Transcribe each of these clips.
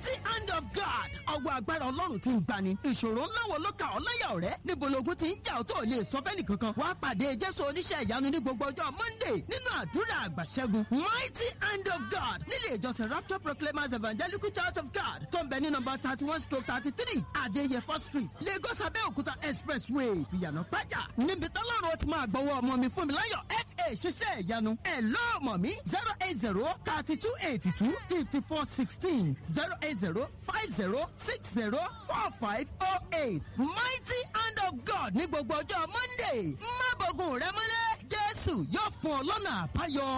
mighty hand of God ọwọ́ agbára ọlọ́run ti ń gbani ìṣòro ńlá wo ló kà ọ́ láyà ọ̀rẹ́ níbo logun ti ń jà ọ́ tó lè sọ fẹ́ni kankan wàá pàdé jésù oníṣẹ́ ìyanu ní gbogbo ọjọ́ monday nínú àdúrà àgbàṣẹ́gun mighty hand of God nílé ìjọsìn rapture proclaimers evangelical church of God tó ń bẹ ní nọmba thirty one stroke thirty three adéyẹfọ́ street lagos abẹ́òkúta expressway ìyànà pàjá níbi tọ́lọ́run ó ti máa gbọ́wọ́ ọmọ mi fún mi láyọ̀ fa ṣiṣẹ́ ìyanu ẹ̀ lọ́ọ̀mọ̀ mi zero eight zero thirty two eighty two fifty four sixteen zero eight zero five zero six zero four five oh eight mighty hand of God ní gbogbo ọjọ́ monday má bọ̀gùn rẹ mọ́lẹ̀ jésù yóò fún ọ lọ́nà àbáyọ.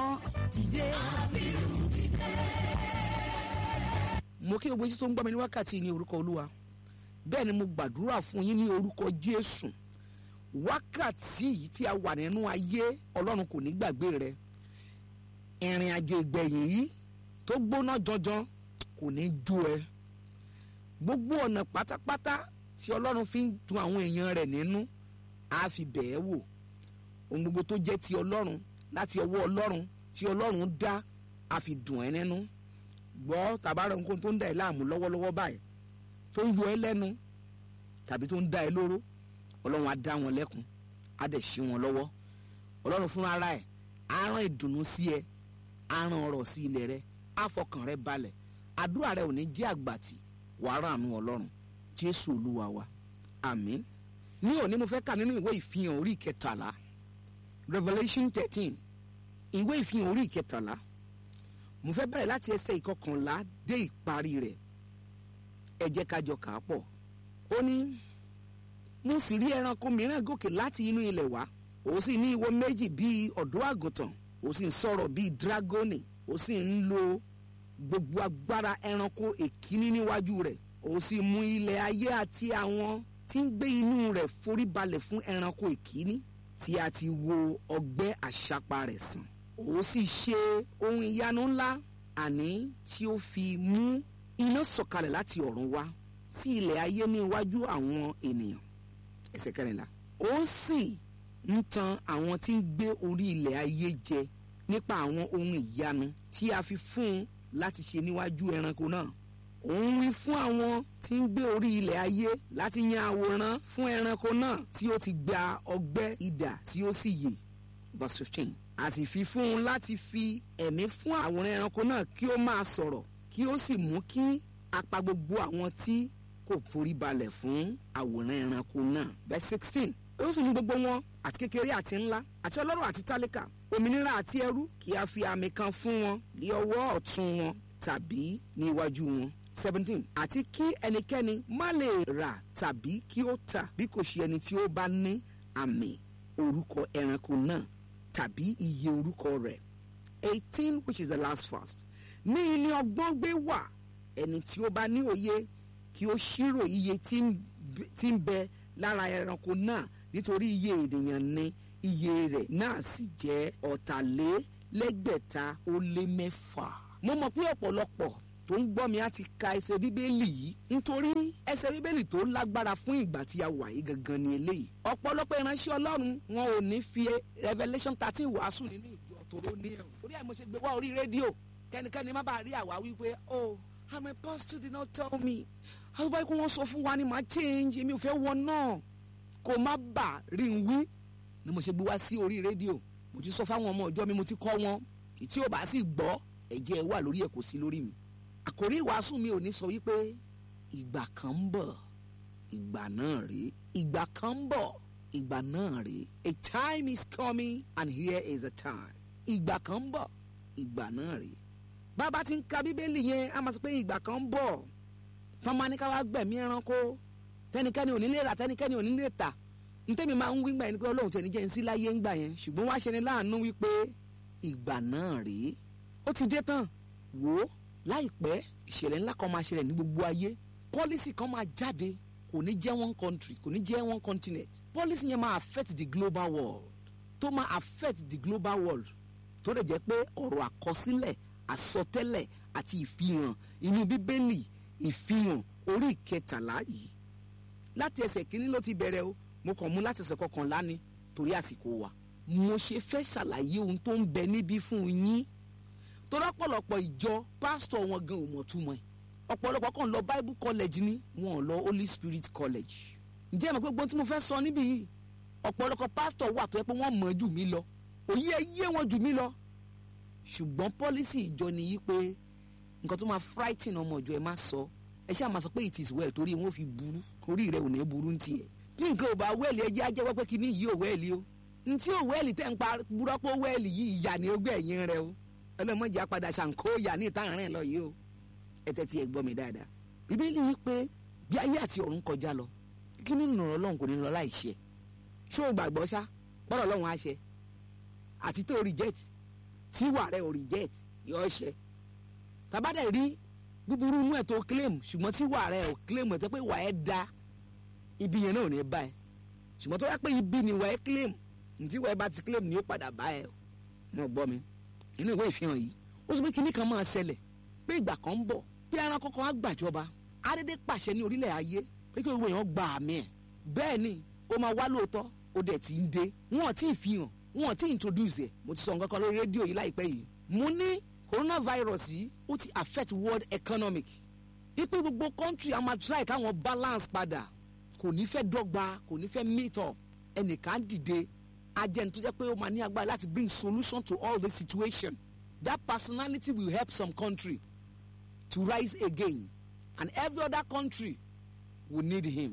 mo kí gbogbo yín tó ń gbọ́ mi ní wákàtí ní orúkọ olúwa bẹ́ẹ̀ ni mo gbàdúrà fún yín ní orúkọ jésù wákàtí yìí tí a wà nínú ayé ọlọ́run kò ní gbàgbé rẹ ìrìn àjò ìgbẹ̀yìn yìí tó gbóná jọjọ kò ní jó ẹ gbogbo ọ̀nà pátápátá tí ọlọ́run fi ń dun àwọn èèyàn rẹ̀ nínú á fi bẹ̀ẹ́ wò ohun gbogbo tó jẹ́ ti ọlọ́run láti ọwọ́ ọlọ́run tí ọlọ́run dá á fi dùn ẹ́ nínú gbọ́ tàbára nǹkan tó ń dà ẹ́ láàmú lọ́wọ́lọ́wọ́ báyìí tó ń yọ ẹ́ lẹ́nu tàbí tó ń dá ẹ lóró ọlọ́run á dá wọn lẹ́kun á dẹ̀ ṣí wọn lọ́wọ́ ọlọ́run fúnra ara ẹ̀ á rán ìdùnnú sí ẹ á rán ọrọ̀ sí ilẹ̀ rẹ á fọkàn rẹ balẹ̀ àdúrà rẹ ò ní jẹ́ àgbàtì wàá ràánú ọlọ́run jésù olúwa wa àmín ní òní mo fẹ́ kà nínú ìwé ìfihàn orí ìkẹtàlá revolution thirteen ìwé ìfihàn orí ìkẹtàlá mo fẹ́ bẹ̀rẹ̀ láti ẹsẹ̀ ìkọkànlá dé ìparí rẹ̀ ẹ jẹ́ ká jọ kà á pọ̀ ó ní mo sì rí ẹranko mìíràn gòkè láti inú ilẹ̀ wá ó sì ní ìwo méjì bíi ọ̀dọ́ àgùntàn ó sì ń sọ̀rọ̀ bíi dragoni ó sì ń lo gbogbo agbára ẹranko èkíní níwájú rẹ̀ ó sì mú ilẹ̀ ayé àti àwọn tí ń gbé inú rẹ̀ forí balẹ̀ fún ẹranko èkíní tí a ti wo ọgbẹ́ àṣàpá rẹ̀ sàn ó sì ṣe ohun ìyanu ńlá àní tí ó fi mú iná sọ̀kalẹ̀ láti ọ̀run wá sí ilẹ̀ ayé ní iwájú àwọn ènìyàn ẹsẹ̀ kẹrìnlá ó sì ń tan àwọn tí ń gbé orí ilẹ̀ ayé jẹ nípa àwọn ohun ìyanu tí a fi fún un láti ṣe níwájú ẹranko náà òun wí fún àwọn tí ń gbé orí ilẹ̀ ayé láti yan àwòrán fún ẹranko náà tí ó ti gba ọgbẹ́ idà tí ó sì yè verse fifteen a sì fi fún un láti fi ẹ̀mí fún àwòrán ẹranko náà kí ó máa sọ̀rọ̀ kí ó sì mú kí apá gbogbo àwọn tí kò forí balẹ̀ fún àwòrán ẹranko náà verse sixteen ó sì ní gbogbo wọn àti kékeré àti ńlá àti ọlọ́rọ̀ àti tálíkà òmìnira àti ẹrú kí a fi àmì kan fún wọn ní ọwọ́ ọ̀tún wọn tàbí ní iwájú wọn seventeen àti kí ẹnikẹ́ni má lè rà tàbí kí ó tà bí kò ṣe ẹni tí ó bá ní àmì orúkọ ẹranko náà tàbí iye orúkọ rẹ̀ eighteen which is the last verse ní ilé ọgbọ́n gbé wà ẹni tí ó bá ní òye kí ó ṣírò iye tí ń bẹ lára ẹranko náà nítorí iye ènìyàn ní iye rẹ̀ náà sì jẹ́ ọ̀tàlélẹ́gbẹ̀ta ó lé mẹ́fà. mo mọ̀ pé ọ̀pọ̀lọpọ̀ tó ń gbọ́ mi á ti ka ẹsẹ̀ bíbélì yìí nítorí ẹsẹ̀ bíbélì tó lágbára fún ìgbà tí a wà yìí gangan ni eléyìí. ọ̀pọ̀lọpọ̀ ìránṣẹ́ ọlọ́run wọn ò ní fi revelation thirteen wàásù nínú ìjọ tòró ní ẹ̀rù. orí ẹ̀ mo ṣe gbé wá orí rédíò kẹ́nikẹ́ni má bàa rí àwa wípé oh i'm a pastor did not tell me àtúbọ̀ ikú wọn sọ fún wa ni màá change èmi ò fẹ́ wọ náà kó má bà rí n wí ni mo ṣe gbé wá sí orí rédíò mo ti sọ fáwọn ọmọ ìjọ mi mo ti kọ́ wọn tí ò bá sì gbọ́ ẹ̀jẹ̀ wà lórí ẹ̀ kò sí lórí mi àkórí ìwàásù mi ò ní sọ wípé ìgbà kan ń bọ̀ ìgbà náà rèé ìgbà kan ń bọ̀ ìgbà náà rèé a time is coming and here is a time ìgbà kan ń bọ̀ ìgbà náà rèé bàbá ti ń ka bíbélì yẹn a máa sọ pé ìgbà kan ń bọ̀ tọ́ máa ní ká wá gbẹ̀mí ẹranko tẹnikẹ́ni ò ní lè rà tẹnikẹ́ni ò ní lè tà ntẹ́mi máa ń wí gbà yẹn ni pé ọlọ́run tẹ̀ ní jẹ́ ń sí láyé ń gbà yẹn ṣùgbọ́n wá ṣe ni láàánú wípé ìgbà náà rèé ó ti dé tán wò ó láìpẹ́ ìṣẹ̀lẹ̀ ńlá kan máa ṣẹlẹ̀ ní gbogbo ayé pọ́lísì kan máa jáde kò ní jẹ́ one country kò ní jẹ́ one continent pọ́lísì yẹn máa affect the global world tó máa affect the global world tó lè jẹ́ pé ọ̀rọ̀ àkọsílẹ̀ àsọtẹ́lẹ̀ àti ìfihàn inú bíbélì ìfihàn orí ìkẹtàlá yìí láti ẹsẹ̀ kínní ló ti bẹ̀rẹ̀ o mo kàn mú láti ẹsẹ̀ kọkànlá ni torí àsìkò wa mo ṣe fẹ́ ṣàlàyé ohun tó ń bẹ níbí fún yín torí ọ̀pọ̀lọpọ̀ ìjọ pásítọ̀ wọn gan ò mọ̀ túmọ̀ ẹ̀ ọ̀pọ̀lọpọ̀ kan lọ bible college ni wọn ò lọ holy spirit college ǹjẹ́ ẹ mọ̀ pé gbọ́n tí mo fẹ́ sọ níbí yìí ọ̀pọ̀lọpọ̀ pásítọ̀ wà tó yẹ pé wọ́n mọ̀ jù mí lọ òye yé wọn jù mí lọ ṣùgbọ́n pọ́lísì ìjọ ni yí pé nǹkan tó máa frighten ọmọ ìjọ ẹ má sọ ẹ ṣáà máa sọ pé it is well torí wọn ò fi burú orí rẹ ò ní burú ní tiẹ̀ tí nǹkan ò bá wẹ́ẹ̀lì ẹjẹ́ ajẹ́wọ́ pé kíní yìí ò wẹ́ẹ̀lì o ntí ò wẹ́ẹ̀lì tẹ́ ń pa burọ́pọ̀ wẹ́ẹ̀lì yìí ìyá ni ó gbé ẹ̀yìn rẹ o ẹlẹ́mọ̀jì apàdà ṣàǹkó ìyá ní ìtàn rìn lọ yìí o ẹ tẹ́tí ẹ gbọ́ mi dáadáa bíbélì yìí pé bí ayé àti ọ̀run kọjá lọ kí ní nùrọ̀ ọlọ́run kò ní lọ láì ṣe ṣó o gbàgbọ́ ṣá bọ́rọ̀ ọlọ́run á ṣe àti tó reject tí wà rẹ ò reject yọ ṣe tàbádẹ́ rí búburú inú ẹ̀ tó claim ṣùgbọ́n tí wà rẹ ò claim ẹ̀ tó pé wà ẹ́ da ibi yẹn náà ò ní bá ẹ ṣùgbọ́n tó yẹ pé ibi ni wà ẹ́ claim ntí wà ẹ́ bá ti claim ni ó padà bá ẹ mo gbọ́ mi inú ìwé ìfihàn yìí ó sọ pé kinní kan máa ṣẹlẹ̀ pé ìgbà kan ń bọ̀ bí ẹranko kan á gbàjọba adédé pàṣẹ ní orílẹ̀ ayé pé kí gbogbo èèyàn gba àmì ẹ̀ bẹ́ẹ̀ ni ó máa wá lóòótọ́ ó dẹ̀ ti ń dé wọn ò tí ì fi hàn wọn ò tí ì introduce ẹ̀ mo ti sọ nǹkan kan lórí rédíò yìí láìpẹ́ yìí mo ní coronavirus yìí ó ti affect world economic ipe gbogbo country a máa try káwọn balance padà kò ní fẹ́ dọ́gba kò ní fẹ́ meet up ẹnìkan dìde agent tó jẹ́ pé ó máa ní agbára láti bring solution to all this situation that personality will help some country to rise again and every other country will need him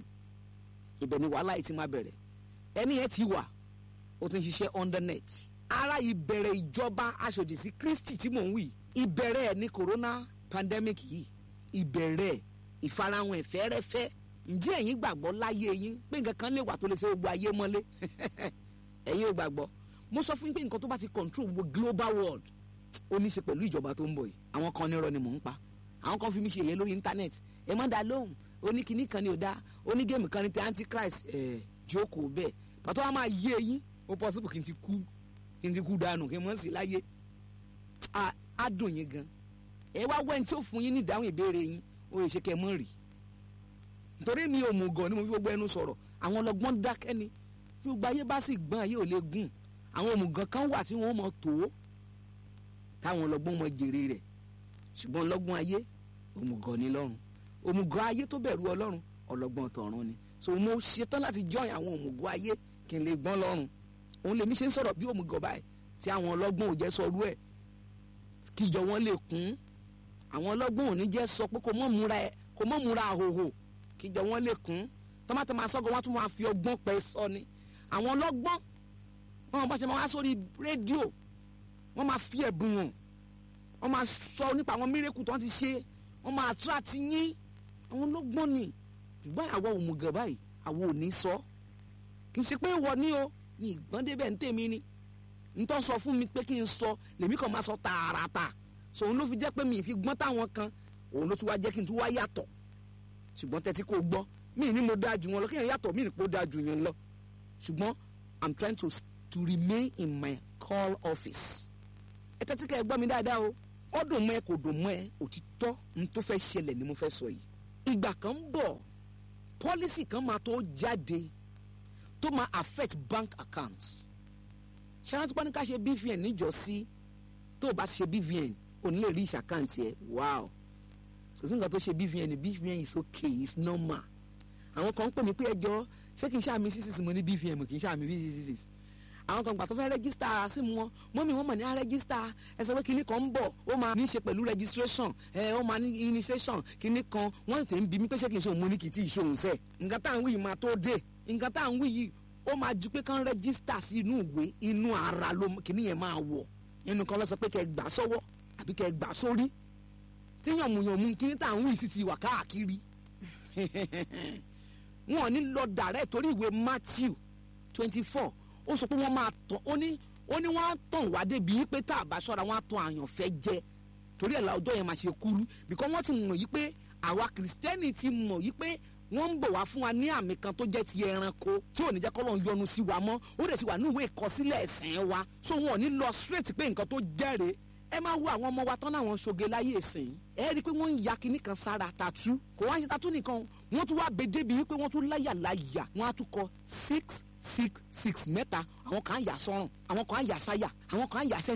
ibẹ̀ ni wàhálà yìí ti máa bẹ̀rẹ̀ ẹni yẹn ti wà ó ti ń ṣiṣẹ́ under net ara ìbẹ̀rẹ̀ ìjọba aṣòdì sí Kristi tí mò ń wí ìbẹ̀rẹ̀ ẹ̀ ní corona pandemic yìí ìbẹ̀rẹ̀ ìfarahàn ẹ̀fẹ́rẹ́fẹ́ ǹjẹ́ ẹ̀yin gbàgbọ́ láyé yín pé nǹkan kan lè wà tó lè ṣe gbogbo ayé mọ́lé ẹ̀yin ò gbàgbọ́ mo sọ fún yín pé nǹkan tó bá ti control gbogbo global world ó ní í ṣe pẹ̀lú ìjọba tó ń bọ̀ yìí àwọn kan nírọ́ ni mò ń pa àwọn kan fi mí ṣe èyẹ lórí internet ẹ má dá lóhùn oníkìíní kan ni ò dá onígéèmù kan ni ti antichrist ẹ jókòó bẹ́ẹ̀ pàtó wa máa yé eyín ó possible kí n ti kú kí n ti kú dànù kí n mọ̀ sí láyé á dùn yín gan ẹ wá wẹ́n tí ó fún yín ní ìdáhùn ìbéèrè yín ó yẹ ṣe kẹ́ ẹ mọ̀ rí nítorí mi ò mú gan ni mo fi gbogbo ẹnu sọ̀rọ̀ àwọn ọlọ́gbọ́n dákẹ́ ni bí gbogbo ayé bá sì gbọ́n ayé ò lè gùn àwọn òmùgàn kan wà tí wọ́n mọ̀ tó táwọn ọlọ́gbọ́n mọ̀ jèrè rẹ̀ ṣùgbọ́n ọlọ́gbọ́n ayé òmùgọ̀ ni lọ́run òmùgọ̀ ayé tó bẹ̀rù ọlọ́run ọlọ́gbọ́n tọ̀run ni so mo ṣetán láti join àwọn òmùgọ̀ ayé kí n lè gbọ́n lọ́run òun lèmi ṣe ń sọ̀rọ̀ bí òmùgọ̀ báyìí tí àwọn ọlọ́gbọ́n ò jẹ́ sọrú ẹ̀ kíjọ wọn lè kún àwọn ọlọ́gbọ́n ò ní jẹ́ sọ pé kò mọ̀ múra ẹ̀ kò mọ̀ múra àhòhò kíjọ wọn lè kún tọ́mátọ́ máa sọ́gun wọn tún máa fi ọgbọ́n pẹ́ sọ ni àwọn ọlọ́gbọ́n wọn bá ṣe máa wá sórí rédíò wọ́n máa fi ẹ̀bùn wọn wọ́n máa sọ nípa àwọn mírèkù tó wọ́n ti ṣe wọ́n máa attract yín àwọn ọlọ́gbọ́n ni ṣùgbọ́n àwọn òmùgọ̀ báyìí àwọn ò ní sọ kì í ṣe pé ìwọ ni o ní ìgbọ́n débẹ̀ ń tèmi ni ntọ́ sọ fún mi pé kí n sọ lèmi kàn máa sọ tààràtà so òun ló fi jẹ́ pé mi ì fi gbọ́n táwọn kan òun ló tún wá jẹ́ kí n tún wá yàtọ̀ ṣùgbọ́n tẹ́tí kò gbọ́ mi ní mo dáa jù wọn lọ kéèyàn yàtọ̀ mi ní kó dáa jù yẹn lọ ṣùgbọ́n i'm trying to to remain in my call office ẹ tẹ́tí kẹ́ ẹ gbọ́ mi dáadáa o ó dùn mọ́ ẹ kò dùn mọ́ ẹ òtítọ́ n tó fẹ́ ṣẹlẹ̀ ni mo fẹ́ sọ yìí ìgbà kan ń bọ̀ pọ́lísì kan máa tó jáde tó máa affect bank accounts ṣáná tó bá ní ká ṣe bvn níjọ́sí tó o bá ṣe bvn ò ní lè rí ìṣàkáǹtì ẹ wow kò sí nǹkan tó ṣe bvn bvn is okay it's normal àwọn kan ń pè mí pé ẹjọ́ ṣé kì í ṣàmì sísìsì mo ní bvn kì í ṣàmì sísìsì àwọn kan gbà tó fẹ́ rẹ́gísítà símú wọn mọ́mí wọn mọ̀ ní rẹ́gísítà ẹsẹ̀ pé kinní kan ń bọ̀ ó máa ní í ṣe pẹ̀lú registration ẹ ó máa ní initiation kinní kan wọ́n ti ń bi mí pé ṣé kì í ṣe òun mo ní kì í tí ì ṣe òun sẹ̀ nǹkan tá à ń wí yìí máa tó dé nǹkan tá à ń wí yìí ó máa ju pé kán rẹ́gísítà sí inú ìwé inú ara ló kinní yẹn máa wọ̀ inú kan lọ sọ pé kẹ́ gbà sọ́wọ́ àbí kẹ́ gbà sórí tí yànmùyànmù kinní tá à ń wí sì ti wà káàkiri wọn ò ní lọ dàrẹ́ torí ìwé Matthew twenty four ó sọ pé wọ́n máa tàn ó ní ó ní wọ́n á tàn wá débi pé tá a bá ṣọ́ra wọ́n á tàn àyànfẹ́ jẹ torí ẹ̀ la ọjọ́ yẹn máa ṣe kúrú because wọ́n ti mọ̀ yí pé àwa kìrìsìtẹ́nì ti mọ̀ yí pé wọ́n ń bọ̀ wá fún wa ní àmì kan tó jẹ́ ti ẹranko tí ò ní jẹ́ kọ́lọ́ yọ́nú sí wa mọ́ ó dẹ̀ sì wà ní ìwé ìkọsílẹ̀ ẹ̀sìn wa so wọn ò ní lọ straight pé nǹkan tó jẹ́rìí ẹ máa wo àwọn ọmọ wa tán láwọn ṣoge láyé ìsìn ẹ rí i pé wọ́n ń ya kinní kan sára tatu kò wá ń ṣe tatu nìkan wọ́n tún wá bedé bíi pé wọ́n tún láyà láyà wọ́n á tún kọ six six six mẹ́ta àwọn kan á yà sọ́rùn àwọn kan á yà sáyà àwọn kan á yà sẹ́sẹ̀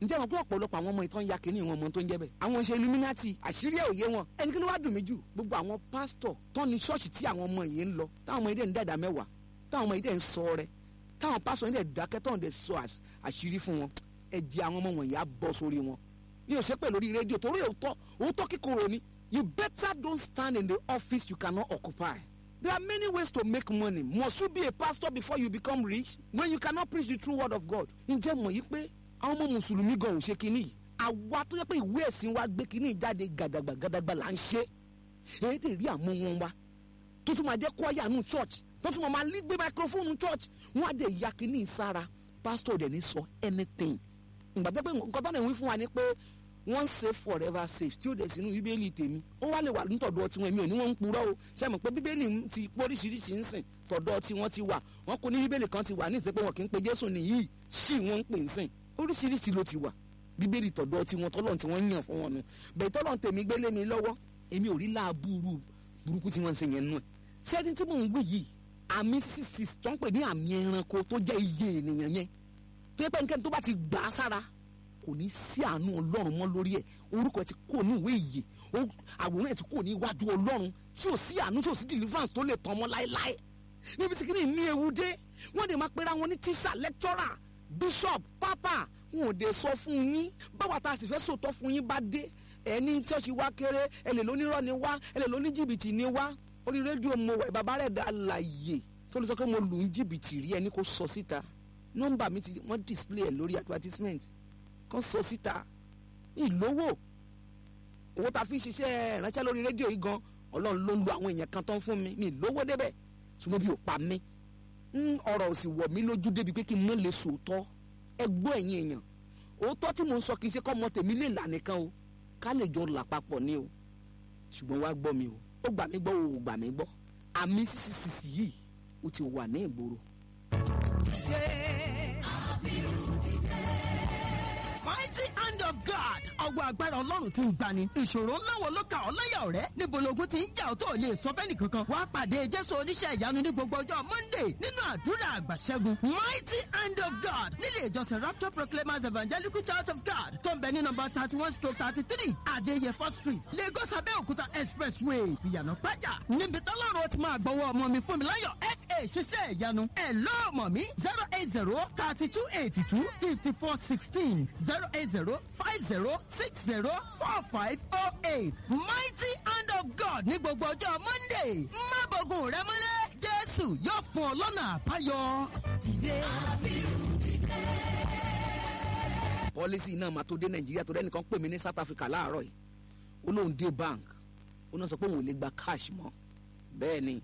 ǹjẹ́ àwọn pé ọ̀pọ̀lọpọ̀ àwọn ọmọ ìtàn ya kínní wọn ọmọ tó ń jẹ́ bẹ́ẹ̀ àwọn ṣe illuminati àṣírí ẹ̀ òye wọn ẹni kí ló wá dùn mí jù gbogbo àwọn pásítọ̀ tán ní ṣọ́ọ̀ṣì tí àwọn ọmọ yìí ń lọ táwọn ọmọ yìí dẹ̀ ń dàdà mẹ́wàá táwọn ọmọ yìí dẹ̀ ń sọ rẹ táwọn pásítọ̀ yìí dẹ̀ dákẹ́ táwọn dẹ̀ sọ àṣírí fún wọn ẹ di àwọn ọmọ wọ̀nyí á bọ́ sórí wọn ní òṣèpẹ̀ lórí rédíò torí òótọ́ òótọ́ kíkorò ni you better don't stand in the office you cannot occupy There are many ways to make money. Must you be a pastor before you become rich? When you cannot preach the true word of God. Ǹjẹ́ mọ̀ yí pé àwọn ọmọ mùsùlùmí gan ò ṣe kínní yìí? Àwa tó yẹ pé ìwé ẹ̀sìn wa gbé kínní jáde gàdàgbà gàdàgbà là ń ṣe. Èdè rí àmú wọn wa. Tó tún máa jẹ́ kwaya nù church. Tó tún máa lé gbé microphone church. Wọ́n á dẹ̀ ya kínní sára. Pastor dẹ̀ ní sọ anything. Ìgbà tó pé nǹkan tó ń wí fún wa ni pé wọ́n save forever safe tí ó dẹ̀ sínú bíbélì tèmi ó wá lè wà nítọ̀dọ̀ tiwọn èmi ò ní wọ́n ń purọ́ o sẹ́mi pé bíbélì ti póríṣiríṣi ń sìn tọ̀dọ̀ tiwọn ti wà wọ́n kò ní bíbélì kan ti wà ní ìsèpé wọn kì í pe jésù nìyí sí wọ́n ń pè ń sìn oríṣiríṣi ló ti wà bíbélì tọ̀dọ̀ tiwọn tọ́lọ̀ tí wọ́n yàn fún wọn nu bẹ́ẹ̀ tọ́lọ̀ tèmi gbélé mi lọ́wọ́ èmi ò rí láàbùrù burúkú tí wọ́n ń ṣe yẹn nù ẹ̀ sẹ́ni tí mò ń wí yìí àmì sísì tó ń pè ní àmì ẹranko tó jẹ́ iye ènìyàn yẹn tó yẹ pé nǹkan tó bá ti gbà á sára kò ní sí àánú ọlọ́run mọ́ lórí ẹ̀ orúkọ ẹ̀ ti kó ní ìwé ìyè àwòrán ẹ̀ ti kó ní iwájú ọlọ́run tí ò sí àánú tí ò sí deliverance tó lè tàn mọ́ láéláé níbi tí kìíní ní ewu dé wọ́n dẹ̀ máa pera wọn ní tíṣà lecturer bishop papa wọn ò dé sọ fún yín báwa tá a sì fẹ́ sòtọ́ fún yín bá dé ẹ ní ṣọ́ọ̀ṣì wa kéré ẹ lè lónírọ́ ni wá ẹ lè lóní jìbìtì ni wá orí rédíò mo wẹ̀ bàbá rẹ̀ dá láàyè tó lè sọ pé mo lù ń jìbìtì rí ẹni kó sọ síta nọ́mbà mi ti wọ́n display ẹ̀ lórí advertisement kan sọ síta ìlówó owó tá a fi ń ṣiṣẹ́ ìránṣẹ́ lórí rédíò yìí gan ọlọ́run ló ń lo àwọn èèyàn kan tán fún mi mi ìlówó débẹ̀ ṣùgbọ́n bí ò pa mí ọ̀rọ̀ ò sì wọ̀ mí lójú débi pé kí n mọ̀ lè sòótọ́ ẹ gbọ́ ẹ̀yin èèyàn òótọ́ tí mò ń sọ kì í ṣe kọ́ ọmọ tèmi lè là nìkan o ká lè jọ là papọ̀ ni o ṣùgbọ́n wá gbọ́ mi o ó gbà mí gbọ́ o ò gbà mí gbọ́ àmì sísìsì yìí ó ti wà ní ìgboro. mighty hand of God ọwọ́ agbára ọlọ́run ti ń gbani ìṣòro ńlá wo ló kà ọ́ láyà ọ̀rẹ́ níbo logun ti ń jà ọ́ tó lè sọ fẹ́ni kankan wàá pàdé jésù oníṣẹ́ ìyanu ní gbogbo ọjọ́ monday nínú àdúrà àgbàṣẹ́gun mighty hand of God nílé ìjọsìn rapture proclaimers evangelical church of God tó ń bẹ ní nọ́mbà thirty one stroke thirty three adéyẹfọ́ street lagos abẹ́òkúta expressway ìyànà pàjà níbi tọ́lọ́run ó ti máa gbọ́wọ́ ọmọ mi fún mi láyọ̀ fa ṣiṣẹ́ ìyanu ẹ̀ lọ́ọ̀mọ̀ mi zero eight zero thirty two eighty two fifty four sixteen zero eight zero five zero six zero four five oh eight mighty hand of God ní gbogbo ọjọ́ monday má bọ̀gùn rẹ mọ́lẹ̀ jésù yóò fún ọ lọ́nà àbáyọ. pọ́lísì náà máa tó dé nàìjíríà tó dẹ́nìkan pè mí ní south africa láàárọ̀ yìí ó lóun dé bank ó náà sọ pé òun ò lè gba cash mọ́ bẹ́ẹ̀ ni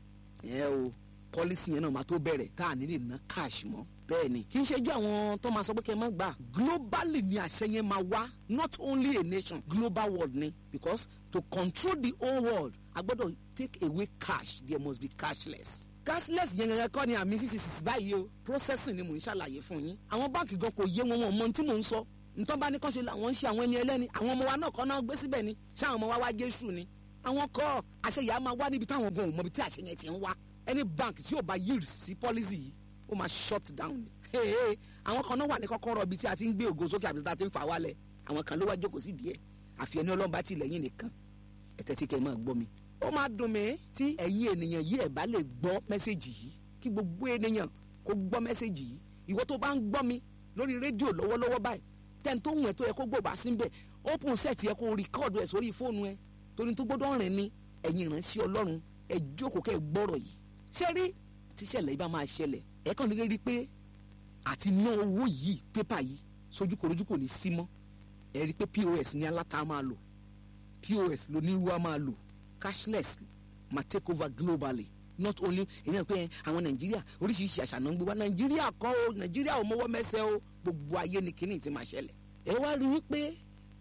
ẹ o pọ́lísì yẹn náà máa tó bẹ̀rẹ̀ tá à ní lè ná cash mọ́ bẹ́ẹ̀ ni kì í ṣe jẹ́ àwọn tó máa sọ pé kẹ́ ẹ má gbà globally ni àṣẹ yẹn máa wá not only a nation global world ni because to control the whole world a gbọ́dọ̀ take away cash there must be cashless cashless yẹn gangan kọ́ ni àmì ccc báyìí o processing ni mò ń ṣàlàyé fún yín àwọn báǹkì gan kò yé wọn wọn mọ ohun tí mò ń sọ ntọ́ bá ní kán ṣe làwọn ń ṣe àwọn ẹni ẹlẹ́ni àwọn ọmọ wa náà kọ́ náà gbé síbẹ̀ ni ṣé àwọn ọmọ wa wá jésù ni àwọn kọ́ àṣeyà máa wá níbi táwọn gan ò mọ ibi tí àṣeyàn ti ń wá any bank tí ò bá yield sí policy yìí ó máa shut down ni hey, hey, àwọn kan náà wà ní kọ́kọ́rọ́ ibi tí a ti ń gbé ògo sókè àbí tí a ti ń fà wálẹ̀ àwọn kan ló wá jókòó sí díẹ̀ àfi ẹni ọlọ́run bá ti lẹ́yìn nìkan ẹ̀tẹ́ sí kẹ́ ẹ máa gbọ́ mi. ó máa dùn mí tí ẹ̀yin ènìyàn yìí ẹ̀ bá lè gbọ́ mẹ́sẹ̀gì yìí kí gbogbo ènìyàn kó gbọ́ mẹ́sẹ̀gì yìí ìwọ tó bá ń gbọ́ mi lórí rédíò lọ́wọ́lọ́wọ́ báyìí tẹ́ni tó ń wẹ̀ tó yẹ kó gbọ́ bá sí ń bẹ̀ open set yẹ kó rìkọ́ọ̀dù ẹ̀ sórí fóònù ẹ torí tó gbọ́dọ̀ rìn ni ẹ̀yin ìránṣẹ́ ọlọ́run ẹ jókòó kẹ́ ẹ gbọ́rọ̀ yìí ṣé rí tíṣẹ̀lẹ̀ yìí bá máa ṣẹlẹ̀ ẹ kàn déédéé rí pé àti ná owó yìí pépà yìí sójú korojú kò ní sí mọ́ ẹ rí i pé pos ní aláta máa lò pos lónírúwá máa lò cashless máa take over globally not only èyí náà pé àwọn nàìjíríà oríṣiríṣi àṣà náà ń gbé wá nàìjíríà kọ́ o nàìjíríà ò mọ́wọ́ mẹ́sẹ̀ o gbogbo ayé ni kíní ti máa ṣẹlẹ̀ ẹ wá rí i pé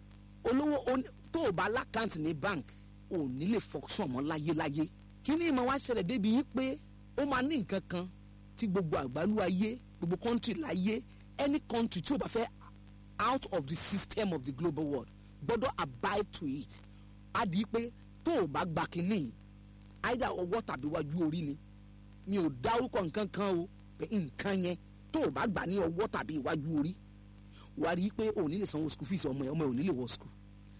olówó tó o bá lákàntì ní bank ò ní lè function mọ́ láyéláyé kíní ìmọ̀ wá ṣẹlẹ̀ débi yìí pé ó máa ní nǹkan kan tí gbogbo àgbálú ayé gbogbo country láyé any country tí o bá fẹ́ out of the system of the global world gbọ́dọ̀ abide to it á di pé tó o bá gba kínní either ọwọ́ tàbí wájú orí ni mi ò dárúkọ nǹkan kan o pé nǹkan yẹn tó o bá gbà ní ọwọ́ tàbí iwájú orí wàá rí i pé ò ní lè sanwó school fees ọmọ ẹ ọmọ ẹ ò ní lè wọ school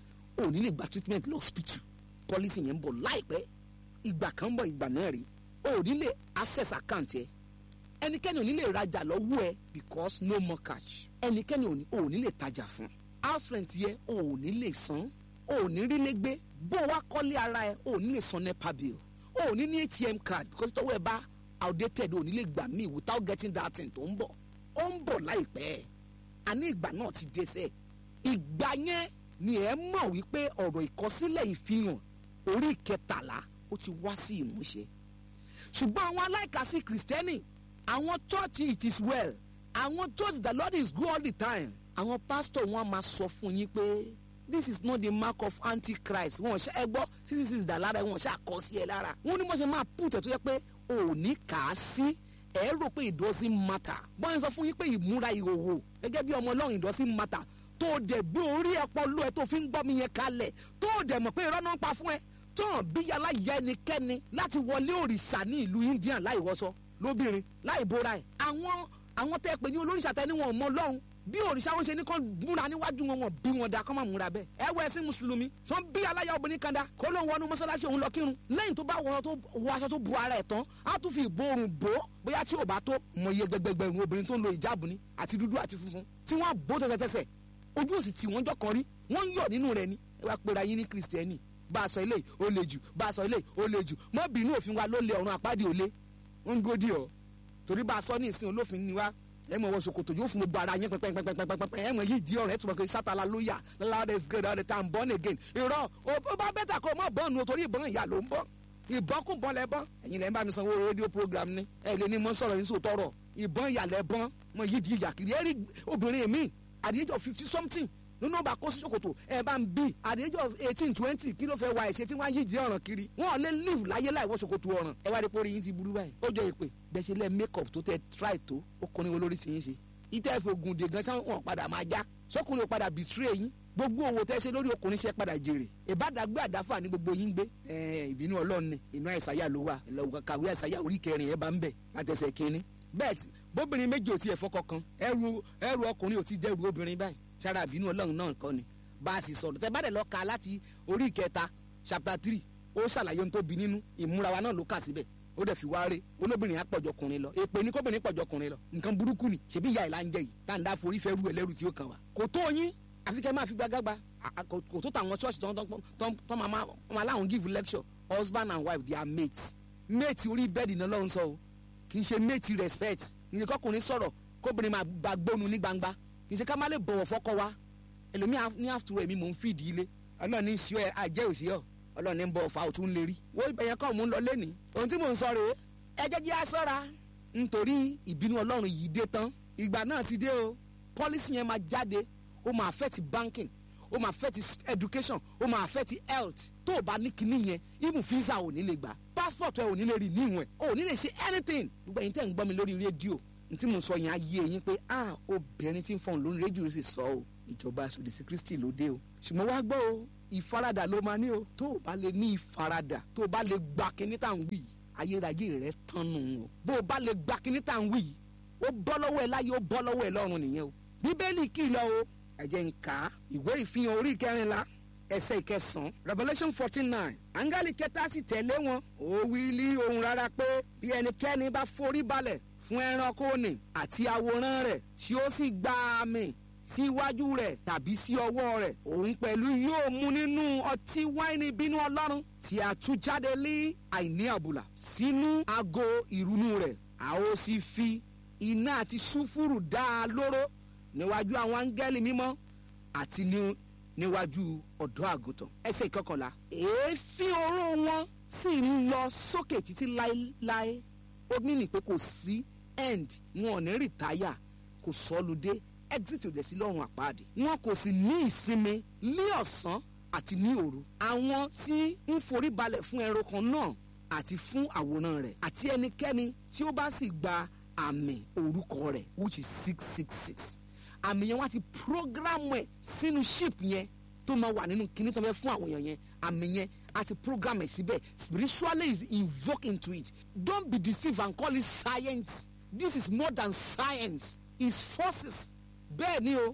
ò ní lè gba treatment lọ hospital policy yẹn ń bọ̀ láìpẹ́ ìgbà kan ń bọ̀ ìgbà náà rí ò ní lè access account ẹ ẹnikẹ́ni ò ní lè rajà lọ́wọ́ ẹ because no more cash ẹnikẹ́ni ò ní ò ní lè tajà fún house rent yẹ ò ní lè san ò ní rí lé gbé bó wá kọ́lé ara ẹ ò ní lè san nepa bill ò ní ní atm card because tọ́wọ́ ẹ bá outdated ò ní lè gbà mí without getting that thing tó ń bọ̀ ó ń bọ̀ láìpẹ́ àní ìgbà náà ti dé sẹ́ ìgbà yẹn ni ẹ mọ̀ wípé ọ̀rọ̀ ìkọsílẹ̀ ìfihàn orí kẹtàlá ó ti wá sí ìmúṣẹ ṣùgbọ́n àwọn aláìkàsí kìrìsìtẹ́nì àwọn church it is well àwọn church the lord is good all the time àwọn pastor wọn máa sọ fún yín pé this is not the mark of antichrist wọn ṣe ẹ gbọ́ six six dà lára wọn ṣe àkọsí ẹ lára wọn ní bó ṣe máa put ẹ tó yẹ pé òní kà á sí ẹ rò pé it doesn't matter bọ́n sọ fún yín pé ìmúra ìhòòhò gẹ́gẹ́ bí ọmọ ọlọ́run it doesn't matter tó o dẹ̀ gbé orí ọpọlọ ẹ tó fi ń gbọ́ mi yẹn kalẹ̀ tó o dẹ̀ mọ̀ pé irọ́ náà ń pa fún ẹ tó hàn bí yàrá ya ẹnikẹ́ni láti wọlé òrìṣà ní ìlú India láì wọṣọ lóbìnrin láì bóra ẹ̀ àwọn àwọn tẹ́ pé ní olóríṣà tẹ́ ní wọn ò mọ ọlọ́run bí òrìṣà wọn ṣe ní kán múra níwájú wọn wọn bí wọn da kán máa múra bẹ́ẹ̀ ẹ wọ ẹsìn mùsùlùmí sọ bí aláya obìnrin kan da kó ló ń wọnú mọ́sálásí òun lọ kírun lẹ́yìn tó bá wọ tó wọ aṣọ tó bu ara ẹ̀ tán á tún fi ìborùn bò ó bóyá tí ò bá tó mọ iye gbẹgbẹgbẹrún obìnrin tó ń lo ìjáàbù ni àti dúdú àti funfun tí wọ́n bó tẹsẹtẹsẹ ojú òsì tí wọ́n jọ kan rí wọ́n ń yọ̀ nínú rẹ̀ ni ẹ wá pera yín ní kristẹni bá a sọ eléyìí ó le jù bá a sọ eléyìí ó le jù mọ́ bínú òfin wa ló lé ọ̀run àpáàdé òlé ń gbódì ọ́ torí bá a sọ ní ìsìn olófin ni wa ẹ mọ̀ wọ́n sokoto yóò fún gbogbo ara yẹn pẹ́pẹ́pẹ́pẹ́pẹ́ ẹ mọ̀ yìí di ọ̀rọ̀ ẹ tún bọ̀ pé sátala ló yà loud is good all the time born again irọ́ ó bá bẹ́tà kó o mọ̀ bọ́ọ̀nù torí ìbọn ìyá ló ń bọ́ ìbọn kún bọ́n lẹ bọ́n ẹ̀yin lẹ́ ń bá mi sanwó rédíò program ni ẹ lè ní mọ́ sọ̀rọ̀ yín sòtọ́rọ̀ ìbọn ìyá lẹ bọ́n mọ̀ yìí di ìyà kiri ẹ rí obìnrin mi at the age of fifty something nínú ọba kó sí ṣòkòtò ẹ bá ń bí at the age of eighteen twenty kí ló fẹ́ wá ẹ̀ṣẹ̀ tí wọ́n á yí di ọ̀ràn kiri wọ́n lè live láyé láì wọ́ ṣòkòtò ọ̀ràn ẹ wá rí pórí yín ti burú báyìí ó jọ ìpè bẹ́ẹ̀ ṣe lẹ́ make up tó tẹ try tó ó kọrin olórí ti yín ṣe ìtẹ́ ìfògùn dè gan sáwọn wọn padà máa já sọkùnrin ò padà betray yín gbogbo owó tẹ́ ṣe lórí ọkùnrin ṣe padà jèrè ìbádàgbé àdáfà ní gbogbo yín gbé ìbínú ọlọ́run ni inú àìsàyà ló wà ìlọ́wọ́ kàwé àìsàyà orí kẹrin ẹ̀ bá ń bẹ̀ látẹsẹ̀ kínní bẹ́ẹ̀ tí bóbìnrin méjì ò tiẹ̀ fọkọ kan ẹrù ẹrù ọkùnrin ò ti dẹrù obìnrin báyìí sára ìbínú ọlọ́run náà kọ́ ni bá a sì sọ̀rọ̀ tẹ́ bá dẹ̀ lọ ka láti orí ìkẹta chapter three ó ṣàlàyé ohun tó bí nínú ìmúra wa náà ló kà síbẹ̀ ó dẹ̀ fi wá rè olóbìnrin á pọ̀jọ ọkùnrin lọ èpè ní kóbìnrin pọ̀jọ ọkùnrin lọ nǹkan burúkú ni ṣebí ìyá ìlà ń jẹ yìí tá à ń dá forí fẹ́ rú ẹlẹ́rù tí ó kàn wá. kò tó yín àfi kẹ́ máa fi gbàgbà kò tó tàwọn ṣọ́ọ̀ṣì tó máa láwọn give lecture husband and wife they are mates mate orí bẹ́ẹ̀dì náà lọ́hún sọ o kì í ṣe mate respect ní kọkùnrin sọ̀rọ̀ kóbìnrin máa bá gbónu ní gbangba kì í ṣe ká má lè bọ̀wọ̀ fọ́kọ wa ẹlòmíà ní àfùtúrọ̀ èmi mò ń fìdí ilé ọlọ́run ní ṣíọ́ ẹ àjẹ́ òsì ọ̀ ọlọ́run ní bọ̀ ọ̀fà òtún lè rí wo ìbẹ̀yẹn kọ́ mò ń lọ lẹ́nìí ohun tí mò ń sọ rèé ẹ jẹ́ jẹ́ àṣọ́ra nítorí ìbínú ọlọ́run yìí dé tán ìgbà náà ti dé o pọ́lísì yẹn máa jáde ó máa affect banking ó máa affect education ó máa affect health tó o bá ní kinní yẹn even visa ò ní lè gbà passport ẹ ò ní lè rí níwọ̀n ò ní lè ṣe anything gbogbo ẹ̀yin tẹ́ ń gbọ́ mi lórí rédíò ní tí mò ń sọ yẹn á yé eyín pé ah obìnrin tí ń fọ̀n lórí rédíò sì sọ o ìjọba àṣòdìsí kristi ló dé o ṣùgbọ́n wá gbọ́ o ìfaradà ló máa ní o tó o bá lè ní ìfaradà tó o bá lè gba kinní tá à ń wí yìí ayérayé rẹ tán nù o bó o bá lè gba kinní tá à ń wí yìí ó bọ́ lọ́wọ́ ẹ láyé ó bọ́ lọ́wọ́ ẹ lọ́run nìyẹn o bíbélì kìlọ̀ o ẹ jẹ́ n kà á ìwé ìfihàn orí kẹrìnlá ẹsẹ̀ ìkẹsàn-án revelation fourteen nine áńgẹ́lì kẹta sì tẹ̀lé wọn ó wí lí ohùn rárá pé bí ẹnikẹ́ni bá forí balẹ̀ fún ẹranko nì àti àwòrán rẹ̀ tí ó sì gba àmì sí iwájú rẹ̀ tàbí sí ọwọ́ rẹ̀ òun pẹ̀lú yóò mu nínú ọtí wáìnì bínú ọlọ́run tí a tú jáde lé àìní àbùlà sínú ago ìrunú rẹ̀ a ó sì fi iná àti sùfúrù dá a lóró níwájú àwọn áńgẹ́lì mímọ́ àti ní níwájú ọ̀dọ́ àgùntàn ẹsẹ̀ ìkọkànlá èéfín oró wọn sì ń lọ sókè títí láéláé ó mìíní pé kò sí end wọn ò ní rìtáyà kò sọ́lùdé exit ò dẹ̀ sí lọ́rùn àpáàdé wọn kò sì ní ìsinmi ní ọ̀sán àti ní òru àwọn tí ń forí balẹ̀ fún ẹranko náà àti fún àwòrán rẹ̀ àti ẹnikẹ́ni tí ó bá sì gba àmì orúkọ rẹ̀ which is six six six àmì yẹn wá ti programu ẹ̀ sínú ship yẹn tó máa wà nínú kíní tó fẹ́ fún àwọn èèyàn yẹn àmì yẹn a ti program ẹ̀ síbẹ̀ spiritually is invoke into it don't be deceived and call it science this is more than science it's forces bẹ́ẹ̀ ni o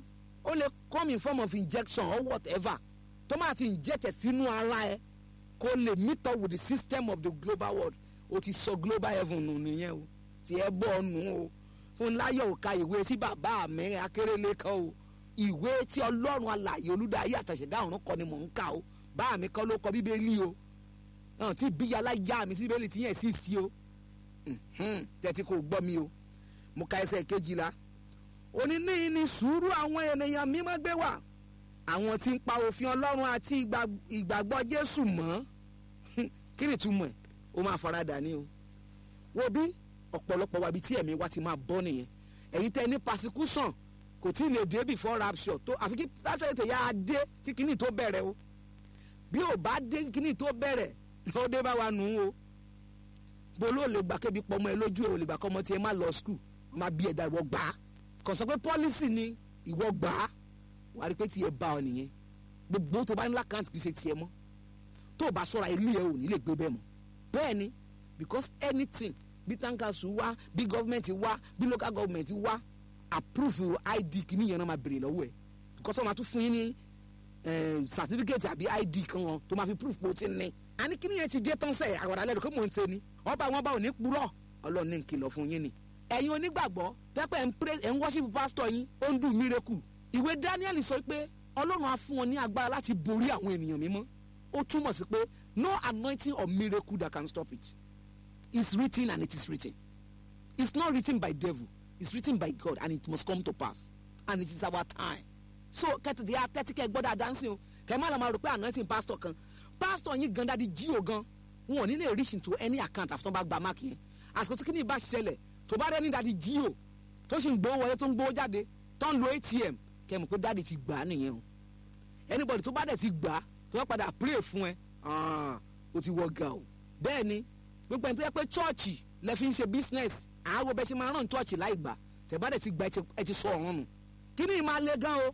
ó lè come in form of injection or whatever tó máa ti inject ẹ̀ sínú ara ẹ kó lè meet up with the system of the global world o ti sọ global heaven nù nìyẹn o tí ẹ bọ́ nù o fún láyọ̀ òka ìwé tí bàbá mi akérèlé kan o ìwé tí ọlọ́run alààyè olùdarí àtàṣẹ̀dá ọ̀run kọ ni mò ń kà o bá mi kọ́ ló kọ bíbélì o hàn tí bíyà alájà mi sí bíbélì tí yẹn exist o tẹ́tí kò gbọ́ mi o mo ka ẹsẹ̀ kejìlá òní ní ní sùúrù àwọn ènìyàn mímọ́ gbé wà àwọn tí ń pa òfin ọlọ́run àti ìgbàgbọ́ jésù mọ́ kí ni túmọ̀ ẹ̀ ó máa farada ní o wo bí ọ̀pọ̀lọpọ̀ wa bí tí ẹ̀mí wa ti máa bọ́ nìyẹn ẹ̀yin tẹ́ ní persecution kò tí ì lè dé before rapture tó àfi kí rapture tẹ̀ yá a dé kí kíní tó bẹ̀rẹ̀ o bí ò bá dé kí kíní tó bẹ̀rẹ̀ ó dé bá wa nù ú o bó ló lè gbà kébi pọmọ ẹ lójú ẹ ò lè gbà kọmọ tiẹ má lọ skul má bí ẹ̀dá ìwọ gbà á kò sọ pé policy ni ìwọ gbà á wà á rí pé tiẹ̀ bá ọ nìyẹn gbogbo tó bá ní lákàntì kì í ṣe tiẹ̀ mọ́ tó o bá sọ̀rọ̀ ilé ẹ ò ní lè gbé bẹ́ẹ̀ mọ́ bẹ́ẹ̀ ni because anything bí tankasu wá bí gọ́ọ̀mẹ̀ntì wá bí local government wá approve id kìíní yẹn náà máa béèrè lọ́wọ́ ẹ̀ because wọ́n máa tún fún yín ní certificate àbí id kan wọn tó máa fi proof pé o ti ní. àní kìíní yẹn ti dé tán sẹ́yìn àwàdà lẹ́nu kó mò ń ṣe ni wọ́n bá wọn bá òní purọ́ ọlọ́run ní nkìlọ̀ fún yín ni. ẹ̀yin onígbàgbọ́ pẹ́pẹ́ ń pray ẹ̀ ń worship pastor yín ó ń dùn miracle. ìwé daniel sọ pé ọlọ́run á fún wọn ní agbára láti borí àwọn ènìyàn mímọ́ ó túmọ̀ sí pé no anointing or miracle that can stop it it's written and it is written it's not written by devil it's written by God and it must come to pass and it is our time so kẹtìdí atẹ́tíkẹ́ gbọ́dọ̀ dancing o kẹ́ má lọ máa rò pé anointing pastor kan pastor yín gan dadi jí o gan wọn ò ní lè reach into any account àfi tó bá gba máàkì yẹn àsìkò tí kìíní bá ṣẹlẹ̀ tó bá rẹ́ni dadi jí o tó sì ń gbowó wọlé tó ń gbowó jáde tó ń lo atm kẹ́ mọ̀ pé dadi ti gbà á nìyẹn o anybody tó bá dẹ̀ ti gbà á tó bá padà pray fún ẹ o ti wọ ga o bẹ́ẹ̀ ni gbogbo ẹni tó yẹ pé chọ́ọ̀chì lẹ fi ń ṣe business àwọn bẹ́ẹ̀ ṣe máa ràn chọ́ọ̀chì láì gbà tẹ̀bádẹ̀ ti gba ẹ ti sọ ọ̀run nù kí ni ìmáa le gan o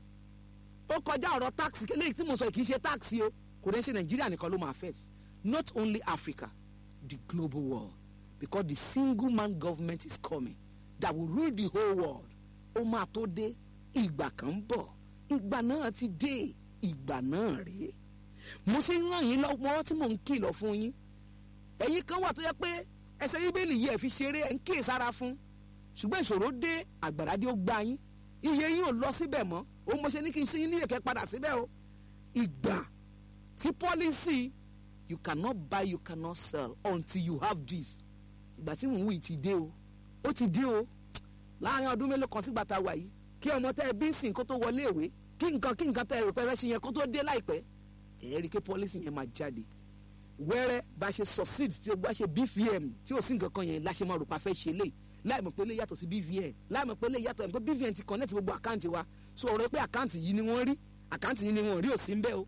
ó kọjá ọ̀rọ̀ táàkì eléyìí tí mo sọ kì í ṣe táàkì o kò dẹ́ ṣe nàìjíríà nìkan ló máa affect not only africa the global world because the single man government is coming that will rule the whole world ó máa tó dé ìgbà kan ń bọ̀ ìgbà náà ti dé ìgbà náà rèé mo ṣe ń ràn yín lọ́wọ́ tí mò ń kìlọ̀ fún yín ẹ̀yin kan wà tó yẹ pé ẹsẹ̀ bíbélì yìí ẹ̀ fi ṣeré ẹ̀ ń kíyè sára fún ṣùgbọ́n ìṣòro dé àgbàrá dé ó gbá yín iye yín ò lọ síbẹ̀ mọ́ ó mo ṣe ní kí n ṣe yín nílẹ̀ kẹ́ padà síbẹ̀ o ìgbà tí pọ́lísì you cannot buy you cannot sell until you have this ìgbà tí mò ń wí ti dé o ó ti dé o láàrin ọdún mélòó kan sígbà tá a wà yìí kí ọmọ tẹ ẹ bí ń sìn kó tó wọlé ìwé kí nǹkan kí nǹkan tẹ ẹ rò pé ẹ fẹ́ ṣe yẹn kó tó dé láìpẹ́ ẹ rí i pé pọ́lísì yẹn máa jáde wẹ́rẹ́ bá ṣe succeed tí o bá ṣe bvm tí o sì nǹkan kan yẹn láṣẹ máa rò pa fẹ́ ṣe lé láì mọ̀ pé lè yàtọ̀ sí bvm láì mọ̀ pé lè yàtọ̀ pé bvm ti connect gbogbo àkáǹtì wa so ọ̀rọ̀ pé àkáǹtì yìí ni wọ́n rí àkáǹtì yìí ni wọ́n rí ò sí ń bẹ́ o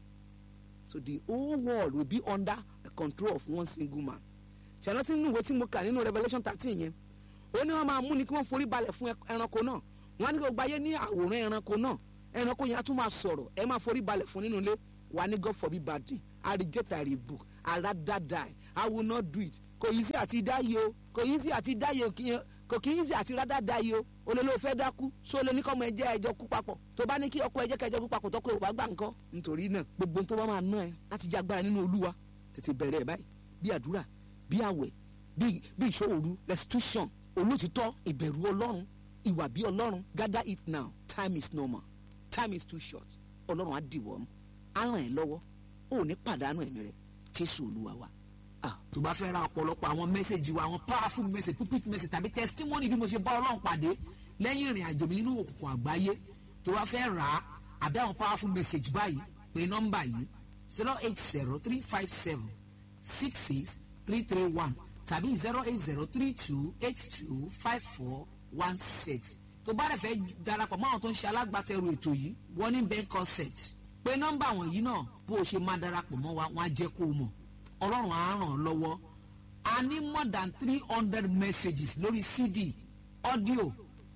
so the whole world will be under the control of one single man ṣàlọ́ tí nínú ìwé tí mo kà nínú revolution thirteen yẹn ó ní wọ́n máa mú ni kí wọ́n forí balẹ̀ fún ẹranko náà wọ́n á ní kí gbogbo ayé ní àwòrán ẹranko náà ẹranko yẹn á tún máa sọ̀rọ̀ ẹ máa forí balẹ̀ fún nínú ilé wà ní God forbid bad thing I reject I rebuke I rather die I will not do it kò yí sí àti dáyé o kò yí sí àti dáyé kò kì í sí àti rather dáyé o o lè ló fẹ́ dákú so lè ní kọ́ ọmọ ẹjẹ́ ẹjọ́ kú papọ̀ tó bá ní kí ọkọ ẹjẹ́ kẹjọ́ kú papọ̀ tọ́kọ ìwà gbà nǹkan nítorí náà gbogbo tó bá máa ná ẹ láti jẹ́ agbára nínú olúwa tètè bẹ̀rẹ̀ ẹ̀ báyìí bí àdúrà bí àwẹ̀ bí bí ìṣòro restitution olótìtọ́ ìbẹ̀rù ọlọ́run ìwà bí ọlọ́run gather it now time is normal time is too short ọlọ́run á dìwọ́ mú á ràn ẹ́ lọ́wọ́ ó ní pàdánù ẹ̀mí rẹ̀ jésù olúwa wa. tó bá fẹ́ ra ọ̀pọ̀lọpọ̀ àwọn mẹ́sẹ̀gì wa àwọn powerful message pulpit message tàbí testimony bí mo ṣe bá ọlọ́run pàdé lẹ́yìn ìrìn àjò mi nínú òkùnkùn àgbáyé tó bá fẹ́ rà á àbí àwọn powerful message báyìí pé nọ́mbà yìí zero eight zero three five seven six six three three one tàbí zero eight zero three two eight two five four one six tó bá rẹ̀ fẹ́ darapọ̀ mọ́ àwọn tó ń ṣe alágbàtẹrù ètò yìí warning bank concept pé nọ́mbà wọ̀nyí náà bó o ṣe máa darapọ̀ mọ́ wa wọ́n á jẹ́ kó o mọ̀ ọlọ́run á ràn ọ́ lọ́wọ́ a ní more than three hundred messages lórí cd audio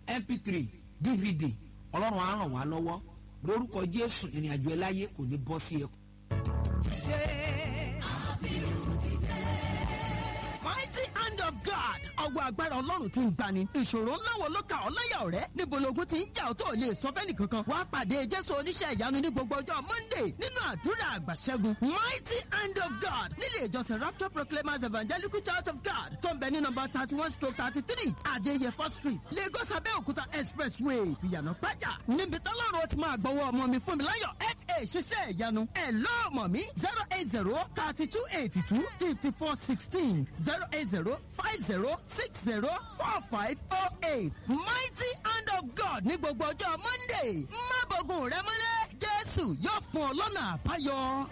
mp3 dvd ọlọ́run á ràn wá lọ́wọ́ lórúkọ jésù ìrìn àjò ẹ láyé kò ní bọ́ sí ẹ. mighty hand hand of God ọwọ́ agbára ọlọ́run ti ń gbani ìṣòro ńlá wo ló ka ọ́ láyà ọ̀rẹ́ níbo logun ti ń jà ọ́ tó ò lè sọ fẹ́ni kankan wàá pàdé jésù oníṣẹ́ ìyanu ní gbogbo ọjọ́ monday nínú àdúrà àgbàṣẹ́gun mighty hand of God nílé ìjọsìn rapture proclaimers evangelical church of God tó ń bẹ ní nọmba thirty one stroke thirty three adéyẹfọ́ street lagos abẹ́òkúta expressway ìyànà pàjá níbi tọ́lọ́run ó ti máa gbọ́wọ́ ọmọ mi fún mi láyọ̀ fa ṣiṣẹ́ ìyanu ẹ̀ lọ́ọ̀mọ̀ mi zero eight zero thirty two eighty two fifty four sixteen zero eight zero five zero six zero four five oh eight mighty hand of God ní gbogbo ọjọ́ monday má bọ̀gùn rẹ mọ́lẹ̀ jésù yóò fún ọ lọ́nà àbáyọ.